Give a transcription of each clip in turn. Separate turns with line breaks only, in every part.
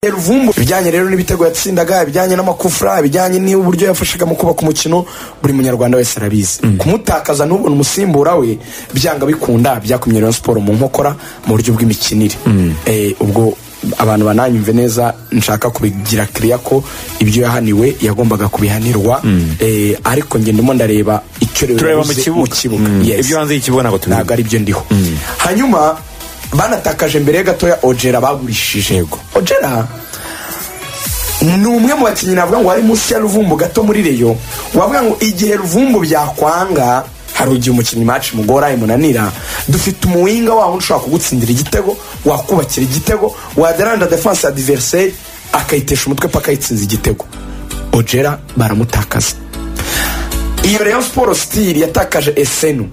ruvumbu ibijyanye rero n'ibitego yatsindaga ibijyanye n'amakufra ibijyanye n'uburyo yafashaga mu kubaka umukino buri munyarwanda wese arabizi kumutakaza n'ubona umusimbura we byanga bikunda byakumye rero siporo mu nkokora mu buryo bw'imikinire Eh, ubwo abantu bananyumve neza nshaka kubigira kiriya ko ibyo yahaniwe yagombaga kubihanirwa Eh, ariko njye ndimo ndareba icyo rero
Tureba mu
yabuze
kibuga. Mm.
Yes.
Ibyo hanze y'ikibuga ntabwo tubizi.
ntabwo ari byo ndiho hanyuma banatakaje mbere gatoya ojera bagurishije ojera ni umwe mu bakinnyi navuga ngo wari munsi ya ruvumbu gato muri reyo wavuga ngo igihe ruvumbu byakwanga hari igihe umukinnyi maci mugora imunanira dufite umuwinga wabo ushobora kugutsindira igitego wakubakira igitego wadaranda defense adiveriseri akayitesha umutwe paka ayitsinze igitego ojera baramutakaza iyo rero siporo sitiri yatakaje esenu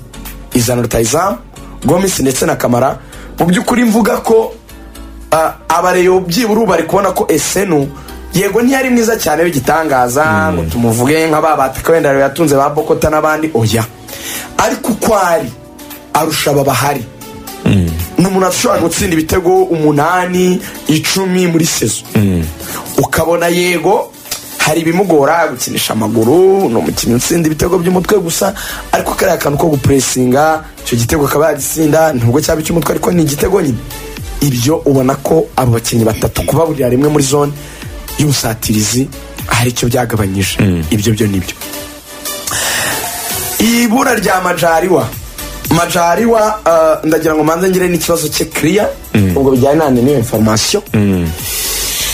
izana rutayizamu gomisi ndetse na kamara mu by'ukuri mvuga ko ah, abareyo byibura bari kubona ko esenu yego ntiyari mwiza cyane w'igitangaza ngo tumuvuge nka ba bataka wenda yatunze ba bokota n'abandi oya ariko uko ari arusha aba bahari ni umuntu ashobora gutsinda ibitego umunani icumi muri sezo ukabona yego hari ibimugora gukinisha amaguru ni umukinnyi utsinda ibitego by'umutwe gusa ariko kariya kantu ko gupuresinga icyo gitego akaba yagisinda nubwo cyaba icy'umutwe ariko ni igitego nyine ibyo ubona ko abo bakinnyi batatu kubaburira rimwe muri zone y'ubusatirizi hari icyo byagabanyije ibyo byo nibyo ibura rya majariwa majariwa eh, ndagira ngo manze ngire n'ikibazo cye kiriya ubwo bijyanye na niyo inforomasiyo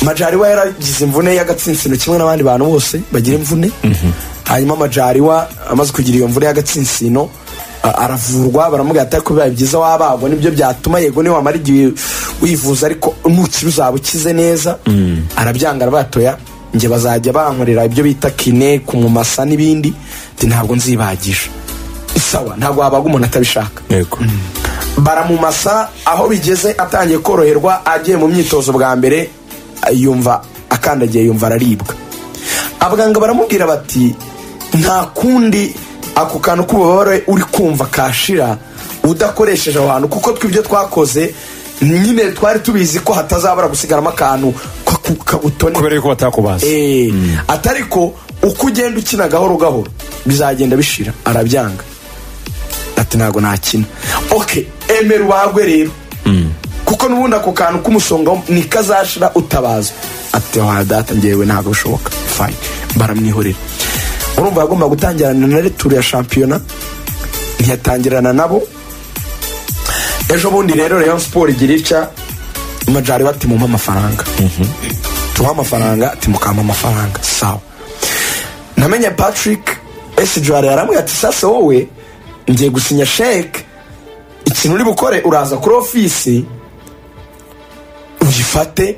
majariwa yaragize imvune y'agatsinsino kimwe n'abandi bantu bose bagira imvune hanyuma majariwa amaze kugira iyo mvune y'agatsinsino a- aravurwa baramubwira ati ariko bibaye byiza wabagwa nibyo byatuma yego niwe wamara igihe wivuza ariko nukira uzaba ukize neza arabyanga arabatoya njye bazajya bankorera ibyo bita kine kumumasa n'ibindi ati ntabwo nzibagisha sawa ntabwo wabaga umuntu atabishaka
yego
baramumasa aho bigeze atangiye koroherwa agiye mu myitozo bwa mbere yumva akandagiye yumva araribwa abaganga baramubwira bati nta kundi ako kantu k'ububabare uri kumva kashira udakoresheje aho hantu kuko tw'ibyo twakoze nyine twari tubizi ko hatazabura gusigaramo akantu kaku- kabutone
kubera yuko batakubaza
Eh, atari ko uko ugenda ukina gahoro gahoro bizagenda bishira arabyanga ati ntabwo nakina ok emera ubagwe rero kuko n'ubundi ako kantu k'umusonga ntikazashira utabazwa ati wa data ngewe ntabwo bishoboka fine baramwihorera urumva yagomba gutangirana na returu ya shampiyona ntiyatangirana nabo ejo bundi rero Rayon siporo igira ica majari batimuha amafaranga tuha amafaranga timukampa amafaranga sawa namenye patrick esi juwari yaramubwira ati sasa wowe ngiye gusinya sheke ikintu uri bukore uraza kuri ofisi uyifate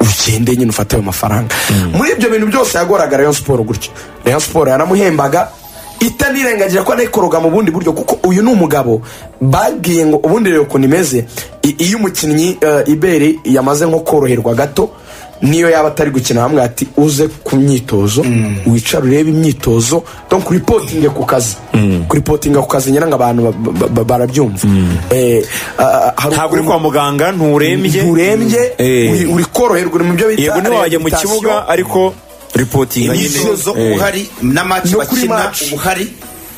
ugende nyine ufate ayo mafaranga muri ibyo bintu byose yagoraga rayon siporo gutyo rayon siporo yaramuhembaga itanirengagira ko anayikoroga mu bundi buryo kuko uyu ni umugabo babwiye ngo ubundi rero ukuntu imeze i- iyo umukinnyi eh, ibere yamaze nko koroherwa gato niyo yaba atari gukina bamwe ati uze ku myitozo wicare urebe imyitozo donc kuripotinge ku kazi kuripotinga ku kazi ngira ngo abantu ba- ba- ba- barabyumva Eh, ah, ah, hari
ntabwo uri kwa muganga nturembye
nturembye
Eh.
uri- uri koroherwa uri mu byo bita
yego niba wajya mu
rehabilitation.
kibuga ariko ripotinga nyine
imyitozo
Eh.
uhari n'amaci
No kuri
bakina
match.
uhari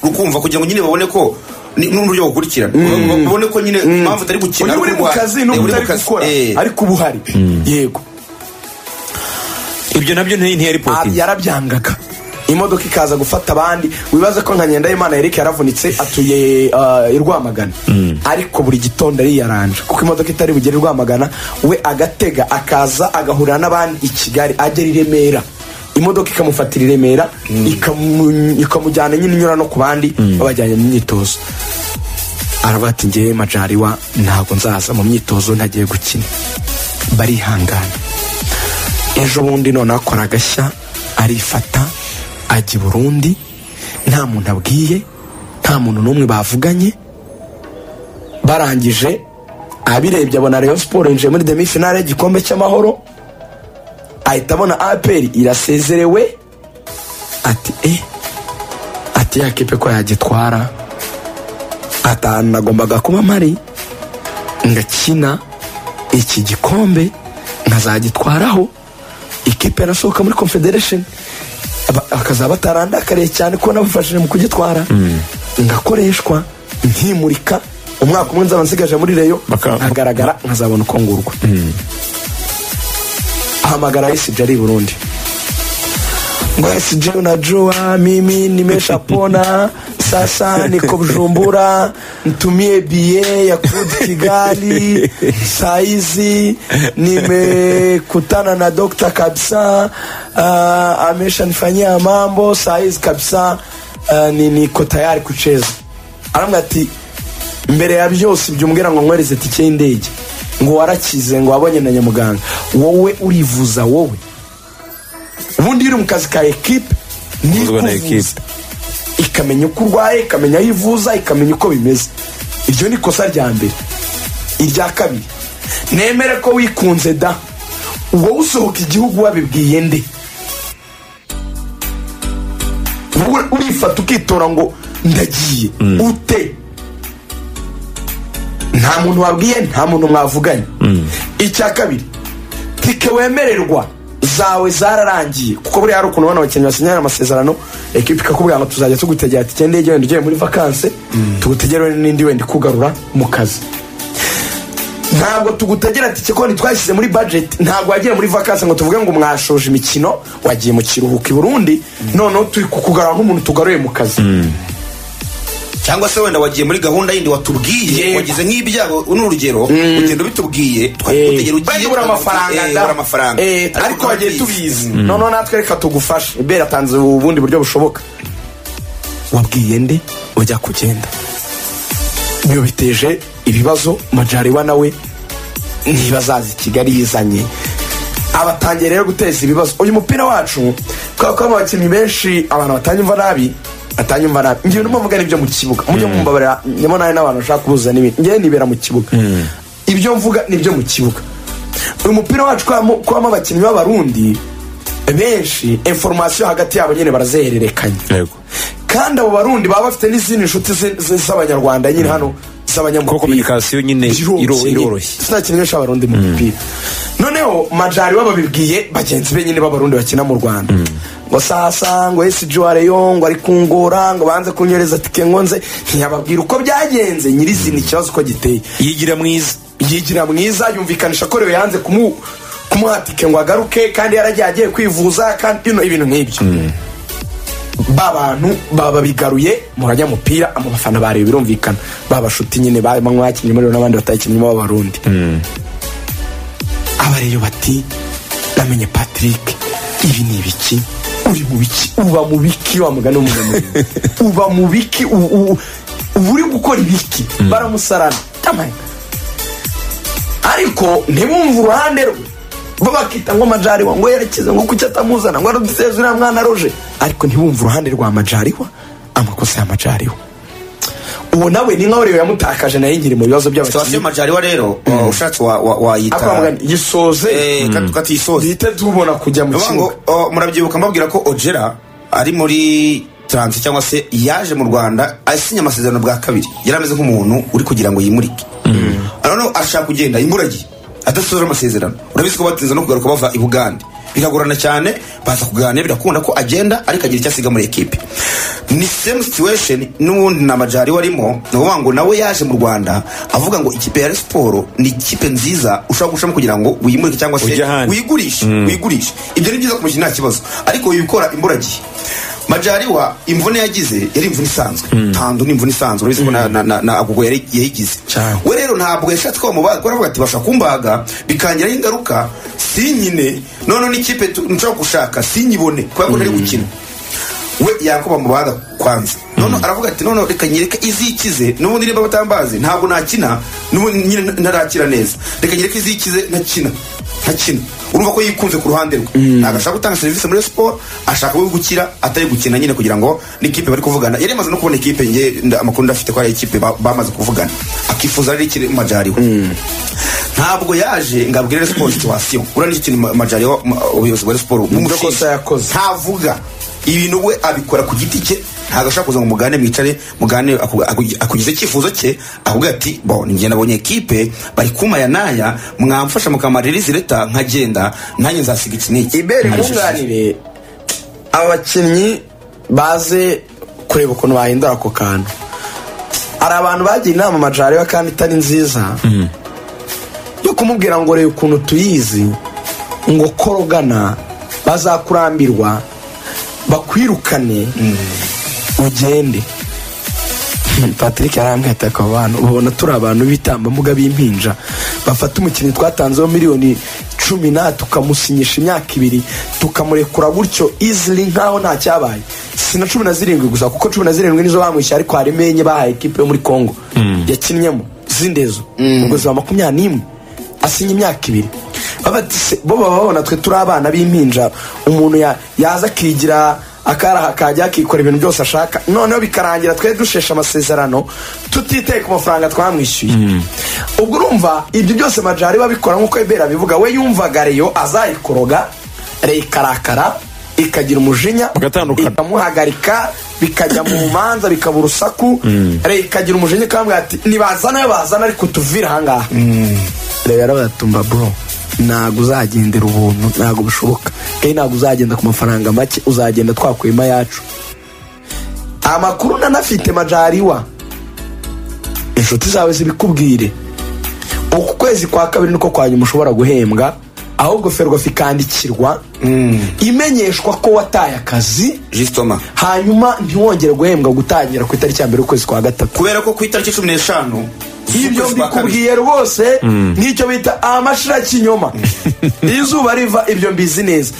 rukumva kugira ngo nyine babone ko ni- n'uburyo bukurikirana babone ko nyine impamvu utari gukina
uyu uri mu
ariko
kazi
uha-
n'ubwo
uri mu
utari
kazi.
gukora
Eh.
ariko uba uhari yego
ibyo nabyo ntiya
Ah,
ripotinga
yarabyangaga imodoka ikaza gufata abandi wibaza ko nka ngendahimana eric yaravunitse atuye ah, i rwamagana ariko buri gitondo ariyaranja kuko imodoka itari bugere i rwamagana we agatega akaza agahurira n'abandi i kigali agera i remera imodoka ikamufatira i remera ikamu- ikamujyana nyine inyura no ku bandi babajyanye mu myitozo aravuga ati ngewe majariwa ntabwo nzaza mu myitozo ntagiye gukina barihangana ejo bundi none akora agashya arifata ajya i burundi nta muntu abwiye nta muntu n'umwe bavuganye barangije abirebye abona Rayon siporo yinjiye muri demi finale y'igikombe cy'amahoro ahita abona aperi irasezerewe ati e ati ya kipe ko yagitwara atanu nagombaga kuba mpari ngakina iki gikombe nkazagitwaraho ikipe yarasohoka muri confederation Aba- bakazaba batarandakariye cyane ko nabafashije mu kugitwara ngakoreshwa nkimurika umwaka umwe nzaba nsigaje muri reyo
Baka-
nkagaragara nkazabona uko ngurwa ahamagara esiji ari i burundi ngo esiji unajua mimi nimeshapona sasa niko bujumbura ntumie bie ya kurudi kigali saizi nimekutana na dokta kabisa uh, ameshanifanyia mambo saizi kabisa uh, ni- niko tayari kucheza aramubwira ati mbere ya byose byumvira ngo nkwereze tike y'indege ngo warakize ngo wabonye na nyamuganga wowe urivuza wowe ubundi iyo uri mu kazi ka ekipe
Uvuzwa na
ntikuvuza ikamenya uko urwaye ikamenya aho ivuza ikamenya uko bimeze iryo ni ikosa rya mbere irya kabiri nemere ko wikunze da wowe usohoka igihugu wabibwiye nde wowe urifata ukitora ngo ndagiye ute nta muntu wabwiye nta muntu mwavuganye icya kabiri tike wemererwa zawe zararangiye kuko buriya hari ukuntu abana abakinnyi basinyana amasezerano ekipa ikakubwira ngo tuzajya tugutegera tike ndege wenda ugiye muri vakanse tugutegere wenda n'indi wenda ikugarura mu kazi ntabwo tugutegera tike ko ntitwashyize muri budget ntabwo wagiye muri vakansi ngo tuvuge ngo mwashoje imikino wagiye mu kiruhuko i burundi noneho turi kukugarura nk'umuntu tugaruye mu kazi
cyangwa se wenda wagiye muri gahunda yindi watubwiye
Yego.
wagize nk'ibyago ni urugero ugenda bitubwiye
Eh,
twakugera
bari kubura amafaranga
eh,
da.
ubura amafaranga
Eh, ariko wagiye
turabizi.
tubizi noneho natwe reka tugufashe ibera atanze ubundi buryo bushoboka wabwiye nde ujya kugenda biba biteje ibibazo majariwa nawe ntibazaza i kigali yizanye abatangiye rero guteza ibibazo uyu mupira wacu kubera ko harimo abakinnyi benshi abantu batanyumva nabi batanyumva nabi ngewe ndimo mvuga n'ibyo mu kibuga mujye mumbabarira ndimo nawe n'abantu bashaka kubuza n'ibindi ngewe nibera mu kibuga ibyo mvuga nibyo mu kibuga uyu mupira wacu kubamo- kubamo abakinnyi b'abarundi benshi inforomasiyo hagati yabo nyine barazihererekanya
yego
kandi abo barundi baba bafite n'izindi nshuti zi- zi- z'abanyarwanda nyine hano
Kuko communication nyine iro- iroroshye.
sinakina benshi abarundi mu mupira noneho majari babibwiye bagenzi be nyine b'abarundi bakina mu rwanda ngo sasa ngo esi juwareyo ngo ari kungora ngo banze kunyereza tike nkonze ntiyababwira uko byagenze nyirizina ikibazo uko giteye
yigira mwiza
yigira mwiza yumvikanisha ko rero yanze kumu kumuha tike ngo agaruke kandi yaragiye agiye kwivuza kandi you know, ibintu nk'ibyo ba bantu baba babigaruye murajya mupira abo bafana bareba birumvikana ba bashuti nyine barimo mwakinnyi muri bo n'abandi batayikinnyemo b'abarundi abareyo bati namenye patrick ibi ni ibiki uri mu biki uba mu biki wa mugani w'umunyamurimo uba mu biki u- u- uba uri gukora ibiki baramusarana tamani ariko ntibumve uruhande rwe bo bakita ngo majariwa ngo yerekeze ngo kuki atamuzana ngo aruduteze uriya mwana roje ariko ntibumve uruhande rwa majariwa amakosa ya majariwa uwo nawe ni nkaho rero yamutakaje nayo ngiri mu bibazo
situwasiyo
by'abakinnyi
y'amajyariwa rero wa- ushatse wa- wa-
akaba
wayita
mugani gisoze
Eh, kat- katisoze
duhite tubona kujya mu
Vuga ngo,
kibuga
oh, murabyibuka mbabwira ko ojera ari muri taransi cyangwa se yaje mu rwanda asinya amasezerano bwa kabiri yari ameze nk'umuntu uri kugira ngo yimurike noneho ashaka kugenda imburagihe adasoza amasezerano urabizi ko batinze no kugaruka bava i bugande biragorana cyane baza kuganira birakunda ko agenda ariko agira icyo asiga muri ekipe ni same situation n'ubundi na majari warimo ni ukuvuga ngo nawe yaje mu rwanda avuga ngo ikipe ya Rayon siporo ni ikipe nziza ushobora gushamo kugira ngo wimurike cyangwa se
Ujye ahandi.
wigu- wigurishe wigurishe ibyo ni byiza ku mukino nta kibazo ariko ibikora imburagihe majariwa imvune yagize yari imvune isanzwe tando ni imvune isanzwe urabizi ko na- na- na na agogo yari- yayigize
Cyane.
we rero ntabwo yashatse ko bamubaga baravuga ati bashaka kumbaga bikangiraho ingaruka sinyine noneho n'ikipe tu- nshobora gushaka sinyibone kubera ko ntari gukina we yakuba mubaga kwanza noneho aravuga ati noneho reka nyereke izikize n'ubundi niba batambazi ntabwo nakina n'ubundi nyine ntarakira neza reka nyereke izikize ntakina ntakina urumva ko yikunze ku ruhande rwe ntabwo ashaka gutanga serivisi muri siporo ashaka we gukira atari gukina nyine kugira ngo n'ikipe bari kuvugana yari yamaze no kubona ikipe nge nda- amakuru ndafite ko ari ikipe ba- bamaze kuvugana akifuza rero ikiri majariwe ntabwo yaje ngo abwire siporo situwasiyo uriya ni ikintu majariwe ubuyobozi bwa siporo
kosa yakoze.
ntavuga ibintu we abikora ku giti cye ntabwo ashobora kuza ngo mugane mwicare mugane aku- aku- akugize icyifuzo cye akubwira ati bo ni njye nabonye ekipe bari kumaya n'aya mwamfasha mukamarira izi leta nkagenda nanjye nzasiga iki n'iki
ibere
Ntabwo
nkunganire abakinnyi baze kureba ukuntu bahindura ako kantu hari abantu bagiye inama amajariba kandi itari nziza yo kumubwira ngo reba ukuntu tuyizi ngo korogana bazakurambirwa bakwirukane ugende patrick yarambwiye ati akaba abantu ubona turi abantu b'ibitambambuga b'impinja bafata umukinnyi twatanzeho miliyoni cumi na tukamusinyisha imyaka ibiri tukamurekura gutyo izili nkaho nta cyabaye si na cumi na zirindwi gusa kuko cumi na zirindwi nizo bamwishyuye ariko harimo enye bahaye ekipe yo muri congo yakinnyemo z'indezo ubwo ziba makumyabiri n'imwe asinya imyaka ibiri baba bati se, bo baba babona twe turi abana b'impinja umuntu ya- yaza akigira akaraha kajya akikora ibintu byose ashaka noneho bikarangira twe dushesha amasezerano tutiteye ku mafaranga twamwishyuye ubwo urumva ibyo byose majari babikora nk'uko ebera abivuga we yumvaga reyo azayikoroga reyo ikarakara ikagira umujinya
Bagatandukana.
ikamuhagarika bikajya mu manza bikaba urusaku reyo ikagira umujinya ikambwira ati nibazana yo bazana ariko tuvire ahangaha rero baratumba bro ntabwo uzagendera ubuntu ntabwo bushoboka kandi ntabwo uzagenda ku mafaranga make uzagenda twakuyemo ayacu amakuru nanafite majariwa inshuti zawe zibikubwire uku kwezi kwa kabiri niko kwa nyuma ushobora guhembwa ahubwo ferwafa ikandikirwa imenyeshwa ko wataye akazi
Jisitoma
hanyuma ntiwongere guhembwa gutangira ku itariki ya mbere y'ukwezi kwa gatatu
kubera ko ku itariki cumi n'eshanu
ibyo
z'ukwezi kwa kabiri,
mbikubwiye rwose nk'icyo bita amashira kinyoma izuba riva ibyo mbizi neza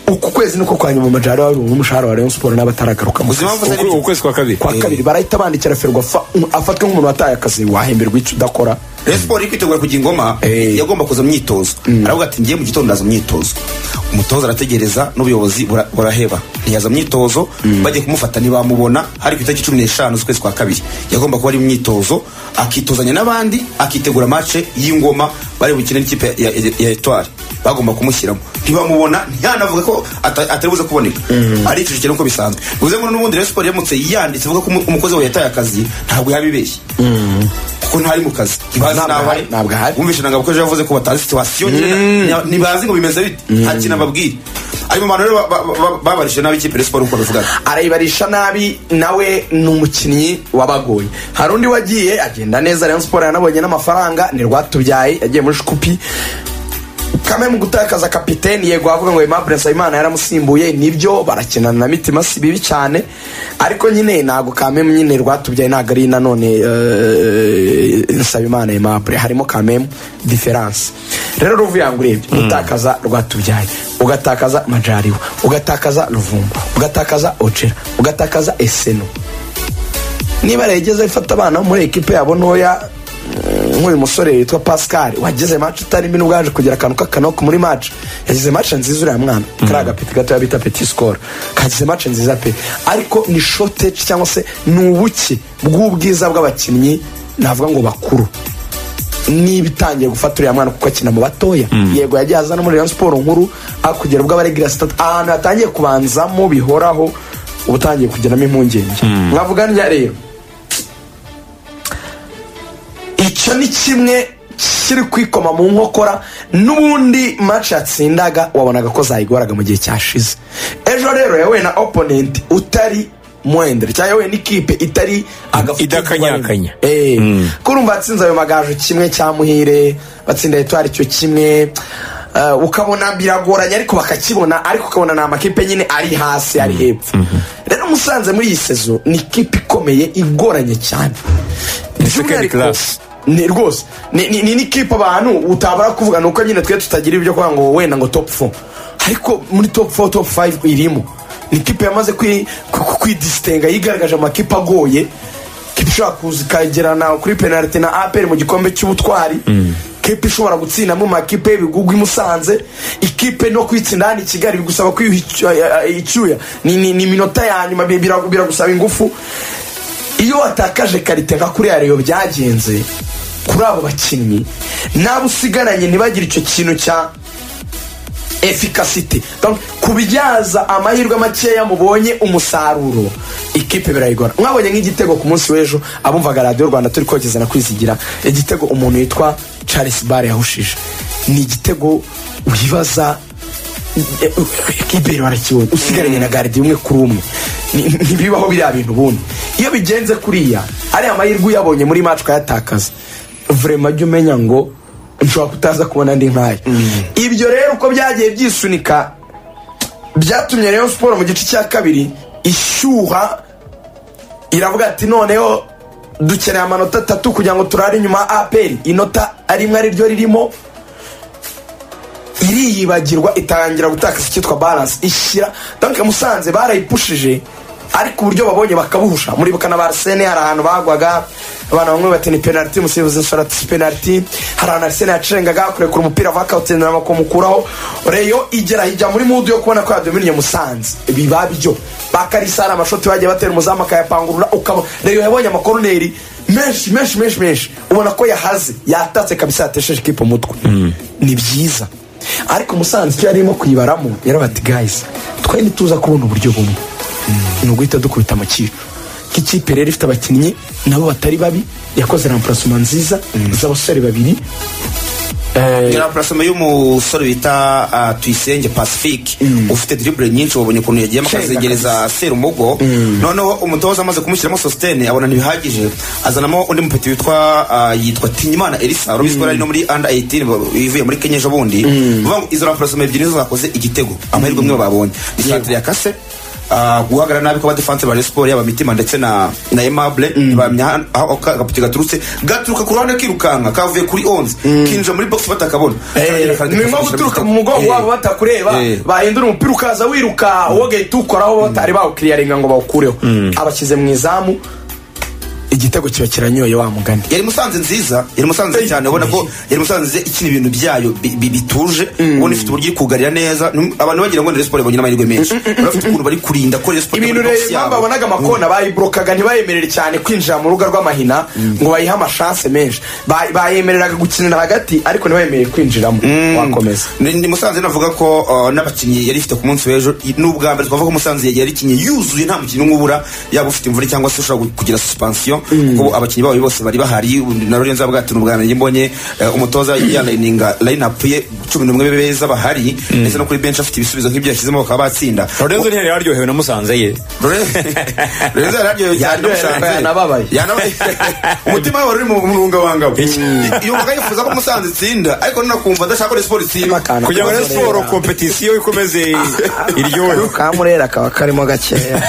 uku kwezi niko kwa nyuma amajari wari umushahara wa rayon siporo n'abataragarukamo
uzi impamvu
Ukwe-
zari byo?
ukwezi kwa kabiri
kwa kabiri barahita bandikira ferwa fa- um, afatwe nk'umuntu wataye akazi wahemberwa icyo udakora
Rayon siporo iri kwitegura kujya ingoma
Eh.
yagomba kuza mu myitozo aravuga ati ngiye mu gitondo ndaza mu myitozo umutoza arategereza n'ubuyobozi bura- buraheba ntiyaza mu myitozo bagiye kumufata ntibamubona hari ku itariki cumi n'eshanu z'ukwezi kwa kabiri yagomba kuba ari mu myitozo akitozanya n'abandi akitegura mace y'ingoma bari bukine n'ikipe ya- ya ya etwari bagomba kumushyiramo ntibamubona ntiyanavuga ko ata- atari buze kuboneka aricujije nk'uko bisanzwe bivuze ngo n'ubundi Rayon siporo yamutse yanditse ivuga ko umu- umukozi wawe yataye akazi ntabwo yabibeshye kuko ntari mu kazi ntibazi
Ntabwo
nawe
ahari, ntabwo ahari.
wumvishe ntabwo abakozi yavuze ko batazi situwasiyo nyine nya- ntibazi ngo bimeze bite nta kintu ababwira ayo mu bantu rero ba- ba- ba- babarishije nabi ikipe ya siporo uko bivuga
arayibarisha nabi nawe ni umukinnyi wabagoye hari undi wagiye agenda neza rayon siporo yanabonye n'amafaranga ni rwatubyaye yagiye muri shikupi kamwe mu gutakaza kapiteni yego avuga ngo Aimable Nsabimana yaramusimbuye nibyo barakinana na mitima si bibi cyane ariko nyine ntabwo kamemu nyine rwatubyaye ntabwo ari nanone eh, Nsabimana Aimable harimo kamemu diferanse rero ruvuye ngo urebye gutakaza rwatubyaye ugatakaza majariwa ugatakaza ruvumba ugatakaza ocera ugatakaza eseno niba yageze ifata abana bo muri ekipe yabo ntoya mm, nk'uyu musore witwa pascal wageze match utarimo n'ubwaje kugira akantu k'akanoko muri match yagize match nziza uriya mwana kariya gapeti gatoya bita peti score kagize match nziza pe ariko ni shortage cyangwa se ni ubuke bw'ubwiza bw'abakinnyi navuga ngo bakuru niba itangiye gufata uriya mwana kuko akina mu batoya yego yagiye aza no muri Rayon siporo nkuru akugera ubwo abaregira sitati ahantu yatangiye kubanzamo bihoraho uba utangiye kugeramo impungenge mwavuga ndya rero icyo ni kimwe kiri kwikoma mu nkokora n'ubundi match yatsindaga wabonaga ko zayigoraga mu gihe cyashize ejo rero yahuye na opponent utari mwendere cyangwa yahuye n'ikipe itari agafu
Idakanyakanya.
Eh, ko urumva yatsinze ayo magaju kimwe cya muhire batsinda etwari cyo kimwe eh, ukabona biragoranye ariko bakakibona ariko ukabona ni amakipe nyine ari hasi ari hepfo rero musanze muri iyi sezo ni ikipe ikomeye igoranye cyane
second
By'umwihariko-
class.
ni rwose ni ni- ni n'ikipe abantu utabara kuvuga ni uko nyine twe tutagira ibyo kuvuga ngo wenda ngo top 4 ariko muri top 4 top 5 irimo ni ikipe yamaze kwi- ku- ku- kwidisitenga yigaragaje amakipe agoye kipe ishobora kuza ikagerana kuri penaliti na aperi mu gikombe cy'ubutwari kipe ishobora gutsinda mu makipe y'ibigugu i musanze ikipe no kwitsinda hano i kigali bigusaba kwiyuha icyuya- icyuya ni ni- ni iminota ya nyuma bi- biragu- biragusaba ingufu iyo watakaje karite nka kuri reyo byagenze kuri abo bakinnyi n'abo usigaranye ntibagire icyo kintu cya efikasite Donc, kubyaza amahirwe makeya mubonye umusaruro ikipe birayigora mwabonye nk'igitego ku munsi w'ejo abumvaga radiyo rwanda turi kogeza na kwizigira igitego umuntu yitwa charles bare yahushije ni igitego wibaza kibere barakibonye usigaranye na garidi umwe kuri umwe Ni- ntibibaho biriya bintu ubundi iyo bigenze kuriya ariya mahirwe uyabonye muri maci ukayatakaza vurema jya umenya ngo nshobora kutaza kubona andi nk'aya ibyo rero uko byagiye byisunika byatumye rero siporo mu gice cya kabiri ishyuha iravuga ati noneho dukeneye amanota atatu kugira ngo turare inyuma ya aperi inota arimwe ariryo ririmo iriyibagirwa itangira gutakaza icyitwa baranse ishyira donke musanze barayipushije ariko uburyo babonye bakabuhusha muribuka na ba arsene hari ahantu bagwaga abana bamwe bati ni penaliti umusifuzi nsoro ati si penaliti hari ahantu arsene yacengaga kurekura umupira vakawutsinda bakamukuraho reyo igera hijya muri mudu yo kubona ko yadominiye musanze biba byo bakarisara amashoti bagiye batera umuzamu akayapangurura ukaba reyo yabonye amakoroneri menshi menshi menshi menshi ubona ko yahaze yatatse kabisa yatesheje ikipe umutwe ni byiza ariko umusanzu icyo yarimo kuyibaramo yaravuga ati guys twari ntituza kubona uburyo bumwe ni uguhita dukubita amakipe nk'ikipe rero ifite abakinnyi nabo batari babi yakoze ramparasoma nziza z'abasore babiri
ni rampurasoma y'umusore bita ah, tuyisenge pacifique ufite diribure nyinshi wabonye ukuntu yagiye
Cenga
akazegereza serumogo noneho umutoza amaze kumushyiramo sositene abona ntibihagije azanamo undi mupeti witwa ah, yitwa tinyimana elisa wari ubizwi ko yari no muri under 18 bo- ivuye muri kenya ejo bundi Vuga ngo izo rampurasoma ebyiri nizo zakoze igitego amahirwe imwe babonye isantire yakase ah, guhagarara nabi kwa defense ba Rayon Sport yaba mitima ndetse na na Aimable bamya aho aho agapiki gaturutse gaturuka ku ruhande kirukanka kavuye kuri 11 kinja muri box batakabona
nyuma guturuka mu mugongo wabo batakureba
Eh.
bahindura umupira ukaza wiruka wowe ugahita ukoraho batari bawukiriyaringa ngo bawukureho abashyize mu izamu igitego kiba kiranyoye wa mugani
yari musanze nziza yari musanze
Hey.
cyane ubona ko yari musanze ikina ibintu byayo bi- bi- bituje ubona ifite uburyo iri kugarira neza Num- abantu bagira ngo ni Rayon Sport ibonye n'amahirwe menshi bafite ukuntu bari kurinda ko Rayon Sport
ibintu
ibonye box
rero impamvu
yabo.
abonaga amakona bayiburokaga ntibayemerere cyane kwinjira mu rubuga rw'amahina ngo bayihe amashanse menshi Ba- bayemereraga gukinira hagati ariko ntibayemerere kwinjiramo wakomeza
ni ni musanze navuga ko uh, n'abakinnyi yari ifite ku munsi w'ejo i- n'ubwa mbere twavuga ko musanze yari ikinye yuzuye nta mukinnyi umwe ubura yaba ufite imvura cyangwa se ushobora kugira suspension kuko abakinnyi babo bose bari bahari na Lorenzo avuga ati n'ubwa mbere mbonye eh, umutoza yalayininga line up ye cumi n'umwe beza bahari ndetse no kuri bench afite ibisubizo nk'ibyo yashyizemo bakaba batsinda
lorenzo ntiyari yaryohewe na musanze ye
Lorenzo yararyohewe cyane
Yaryohewe,
musanze
yanababaye.
yanabaye umutima we wari uri mu rungabangabo yumvaga yifuza ko musanze itsinda ariko ninakumva adashaka ko Rayon Sport itsinda
Amakana.
kugira ngo
Lorenzo
Rayon Sport
rero-
kompetisiyo ikomeze iryohe
kamurera kaba karimo gakeya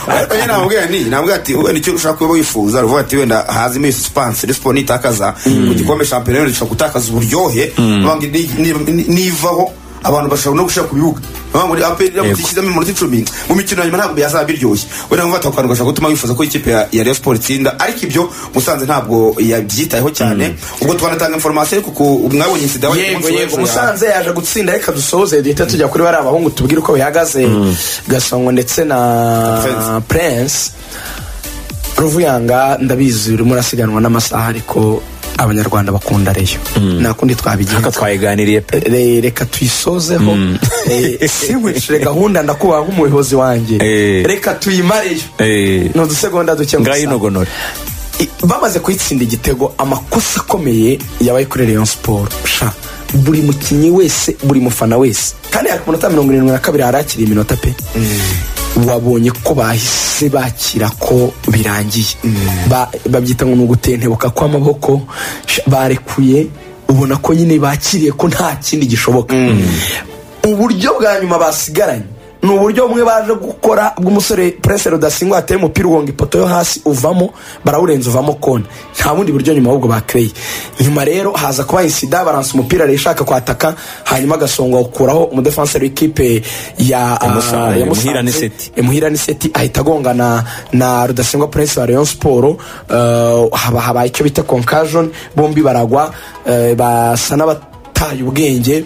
ariko yeye namubwira ni namubwira ati wenda icyo ushaka kuba wifuza ruvuga ati wenda haza iminsi suspense Rayon Sport nitakaza ku gikombe shampiyona yenda ishobora gutakaza uburyohe banga ni- ni- ni- nivaho abantu bashobora no gushaka ku bibuga Banga ngo APR iramutse ishyizemo iminota icumi mu mikino ya nyuma ntabwo byazaba biryoshye wenda mufata ku kantu gashobora gutuma wifuza ko ikipe ya ya Rayon Sport itsinda ariko ibyo musanze ntabwo yabyitayeho cyane ubwo twanatanga information ariko ku- mwabonye incident yabaye
yego
ku munsi
yego
w'ejo ya-
musanze yaje gutsinda reka dusoze duhita tujya kuri bariya bahungu tubwire uko bihagaze gasongo ndetse na
Prince.
prince ruvuyanga ndabizi urimo urasiganwa n'amasaha ariko abanyarwanda bakunda reyo nta kundi twabigenza
nka twayiganiriye pe
Re- reka tuyisozeho Eh, sinkwishyure gahunda ndakubaha nk'umuyobozi wanjye
Eh.
reka tuyimareyo
Eh.
ni udusegonda duke gusa.
ngaho inogonora
I- bamaze kuyitsinda igitego amakosa akomeye yabaye kuri Rayon Sport sha buri mukinnyi wese buri mufana wese kandi hari ku minota mirongo irindwi na kabiri harakiriye iminota pe wabonye ko bahise bakira ko birangiye Ba- babyita ngo ni ugutentebuka kw'amaboko sha, barekuye ubona ko nyine bakiriye ko nta kindi gishoboka uburyo bwa nyuma basigaranye ni uburyo bumwe baje gukora bw'umusore prince rudasingwa ateye umupira ugonga ipoto yo hasi uvamo barawurenza uvamo kona nta bundi buryo nyuma ahubwo bakereye nyuma rero haza kuba isida baransa umupira rero ishaka kwataka hanyuma agasonga awukuraho umudefanseri w'ikipe ya ah,
Musanze,
ya Musanze,
Muhira Niseti.
imuhira niseti ahita agongana na, na rudasingwa prince wa rayon siporo uh, haba habaye icyo bita concussion bombi baragwa uh, basa n'abataye ubwenge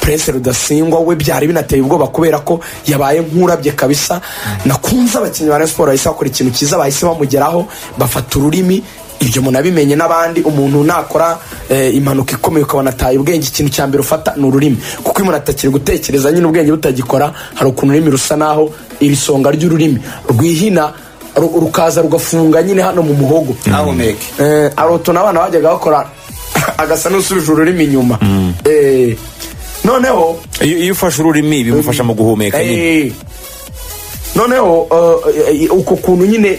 prince rudasingwa we byari binateye ubwoba kubera ko yabaye nk'urabye kabisa nakunze abakinnyi ba rayon siporo bahise bakora ikintu cyiza bahise bamugeraho bafata ururimi ibyo umuntu abimenye n'abandi umuntu nakora eh, impanuka ikomeye ukabona ataye ubwenge ikintu cya mbere ufata ni ururimi kuko iyo umuntu atakiri gutekereza nyine ubwenge butagikora hari ukuntu ururimi rusa naho iri songa ry'ururimi rwihina ru- rukaza rugafunga nyine hano mu muhogo
ahumeke
eh, hari utuntu abana bajyaga bakora agasa n'usubije ururimi inyuma eh, noneho
iyo iyo ufashe ururimi bimufasha mu guhumeka nyine
Eh, noneho eh, eh, uko kuntu nyine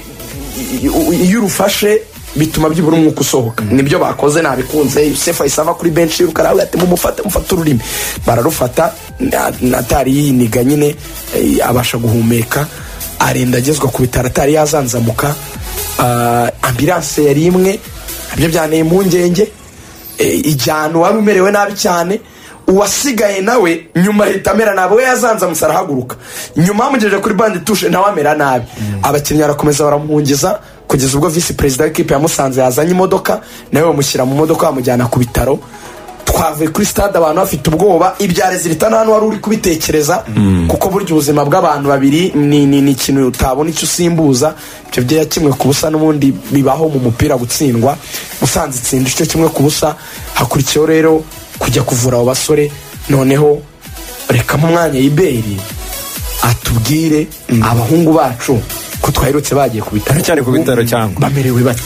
i- i- iyo urufashe bituma byibura umwuka usohoka nibyo bakoze nabikunze yusefu ahise ava kuri benshi yiruka aravuga ati mumufate mufate ururimi bararufata na- natari yiniga nyine eh, abasha guhumeka arenda agezwa ku bitaro atari yazanzamuka Ah, ambilanse yari imwe nabyo byanteye impungenge Eh, ijyana uwari umerewe nabi cyane uwasigaye nawe nyuma ahita amera nabi we yazanzamutse arahaguruka nyuma bamugejeje kuri bande tushe nawe amera nabi abakinnyi barakomeza baramuhungiza kugeza ubwo visi perezida w'ikipe ya musanze yazanye imodoka nawe bamushyira mu modoka bamujyana ku bitaro twavuye kuri stade abantu bafite ubwoba ibyare zirita nta n'uwari uri kubitekereza kuko burya ubuzima bw'abantu babiri ni ni- ni ikintu utabona icyo usimbuza ibyo byo kimwe ku busa n'ubundi bibaho mu mupira gutsindwa musanze itsinda icyo kimwe ku busa hakurikiyeho rero kujya kuvura abo basore noneho rekamo umwanya iberi atubwire abahungu bacu ko twaherutse bagiye ku bitaro
Cyari ku bitaro cyangwa?
bamerewe bate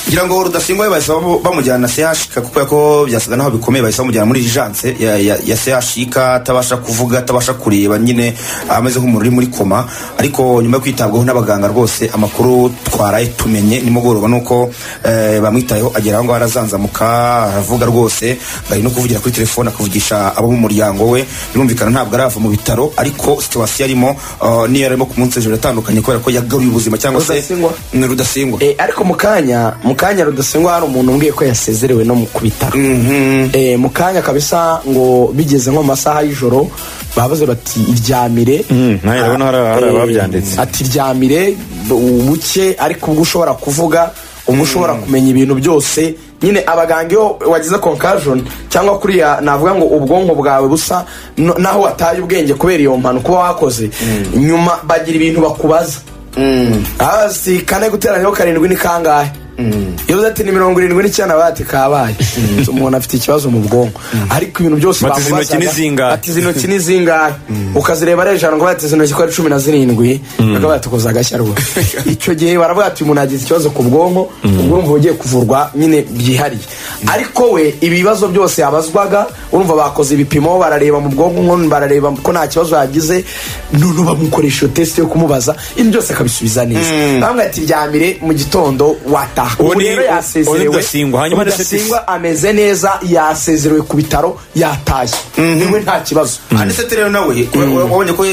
ngira ngo rudasimbuye bahise bamu- bamujyana na sehashika kuko ko byasaga naho bikomeye bahise bamujyana muri janse ya, ya, ya sehashika atabasha kuvuga atabasha kureba nyine ameze nk'umuntu uri muri koma ariko nyuma yo kwitabwaho n'abaganga rwose amakuru twaraye tumenye nimugoroba nuko eh, bamwitayeho agera aho ngaho arazanzamuka aravuga rwose ari no kuvugira kuri telefone akavugisha abo mu muryango we birumvikana ntabwo arava mu bitaro ariko situwasiyo arimo eh, niyo yarimo ku munsi hejuru atandukanye kubera ko yagaruye ubuzima cyangwa se
Rudasingwa?
Mm, rudasingwa
Eh, ariko mu kanya mu kanya rudasingwa hari umuntu umbwiye ko yasezerewe no mu ku bitaro Eh, mu kanya kabisa ngo bigeze nko mu masaha y'ijoro bavuze bati iryamire
nawe urabona hari- hari
Eh,
ababyanditse.
ati iryamire ubuke ariko ubwo ushobora kuvuga ubwo ushobora kumenya ibintu byose nyine abaganga iyo wagize concussion cyangwa kuriya navuga ngo ubwonko bwawe busa no- naho wataye ubwenge kubera iyo mpanuka uba wakoze nyuma bagira ibintu bakubaza si kane guteranyaho karindwi ni kangahe iyo uzi ati ni mirongo irindwi n'icyenda baba bati kabaye umuntu afite ikibazo mu bwonko ariko ibintu byose
Bati, izi ntoki ni zingahe?
ati izi ntoki ni zingahe ukazireba arejana ngo bati izi ntoki ko ari cumi na zirindwi bakaba batukoza agashya rwose icyo gihe baravuga ati umuntu yagize ikibazo ku bwonko ubwonko bugiye kuvurwa nyine byihariye ariko we ibibazo byose yabazwaga urumva bakoze ibipimo barareba mu bwonko nko barareba ko nta kibazo yagize none bamukoresha iyo test yo kumubaza ibintu byose akabisubiza neza bamwe ati ryamire mu gitondo wataha
Ubu
ubu
ni-
rero
ubu-
yasezerewe
ubu Rudasingwa, hanyuma ndetse ati-
Rudasingwa ameze neza yasezerewe ku bitaro yatashye niwe nta kibazo
anisete rero nawe ura- wabonye ko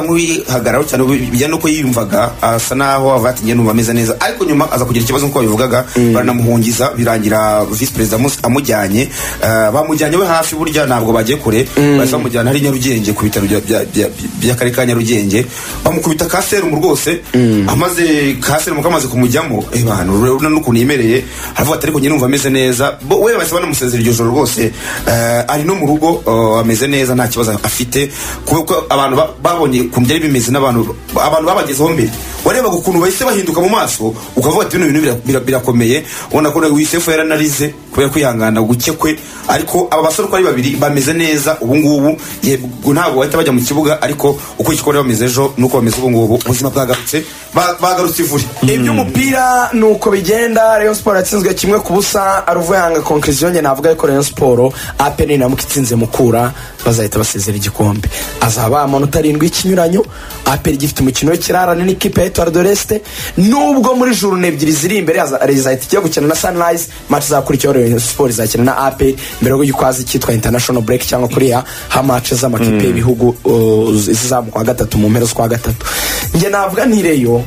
nk'uwihagararaho cyane ubu bijyana n'uko yiyumvaga asa naho avuga ati njye numva ameze neza ariko nyuma aza kugira ikibazo nk'uko babivugaga baranamuhungiza birangira visi perezida Musi amujyanye eh, bamujyanye we hafi burya ntabwo bagiye kure bahise bamujyana hari nyarugenge ku bitaro bya- bya- bya- by'akarere ka nyarugenge bamukubita ka serumu rwose amaze ka serumu kamaze kumujyamo eh, bantu urabona n'ukuntu yemereye aravuga ati ariko njye numva ameze neza bo we bahise banamusezera iryo joro rwose eh, ari no mu rugo eh, ameze neza nta kibazo afite kuko abantu ba- babonye ukuntu byari bimeze n'abantu abantu babagezeho mbere warebaga ukuntu bahise bahinduka mu maso ukavuga ati bino bintu bira- bira- birakomeye ubona ko nawe wisefu yaranarize kubera kwihangana guke kwe ariko aba basore uko ari babiri bameze neza ubu ngubu yego ntabwo bahita bajya mu kibuga ariko ukurikije uko bari bameze ejo n'uko bameze ubu ngubu ubuzima bwagarutse ba- bagarutse ivuri
iby'umupira ni uko bigenda rayon siporo yatsinzwe kimwe ku busa aruvuyanga konkirisiyo njye navuga yuko rayon siporo apeni namuka itsinze mukura bazahita basezera igikombe azaba amanota arindwi y'ikinyuranyo apeni gifite umukino w'ikirarane n'ikipe ya etuwari doresite nubwo muri juru ebyiri ziri imbere haza- zahita ijya gukina na sunrise match izakurikiyeho rayon siporo izakina na apeni mbere yo gikwazi cyitwa international break cyangwa kuriya ha match z'amakipe y'ibihugu uh, zizamuka wa gatatu mu mpera z'ukwa gatatu njye navuga ntireyo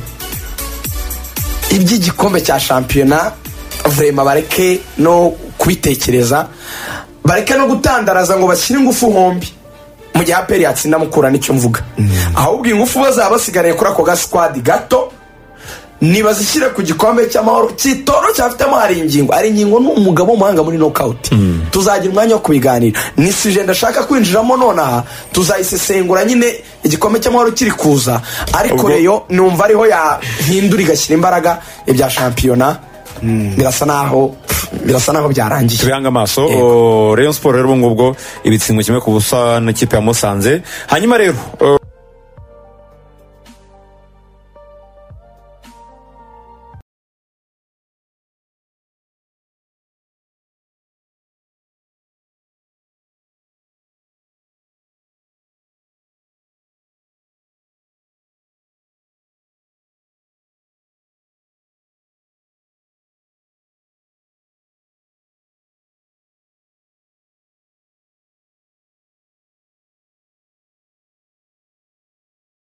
iby'igikombe cya shampiyona vrema bareke no kubitekereza bareke no gutandaraza ngo bashyire ingufu hombi mu gihe aperi yatsinda mukura nicyo mvuga ahubwo ingufu bazaba basigaye kuri ako gasikwadi gato nibazishyire ku gikombe cy'amahoro cy'itoro cyafitemo hari ingingo hari ingingo ni umugabo w'umuhanga muri nokawuti tuzagira umwanya wo kubiganira ni sije ndashaka kwinjiramo nonaha tuzayisesengura nyine igikombe cy'amahoro kiri kuza ariko
Ubwo-
reyo numva ariho yahindura igashyira imbaraga ibya shampiyona birasa naho birasa naho byarangiye
tubihange amaso o, rayon siporo rero ubu ngubwo ibitsingo kimwe ku busa n'ikipe ya musanze hanyuma rero o,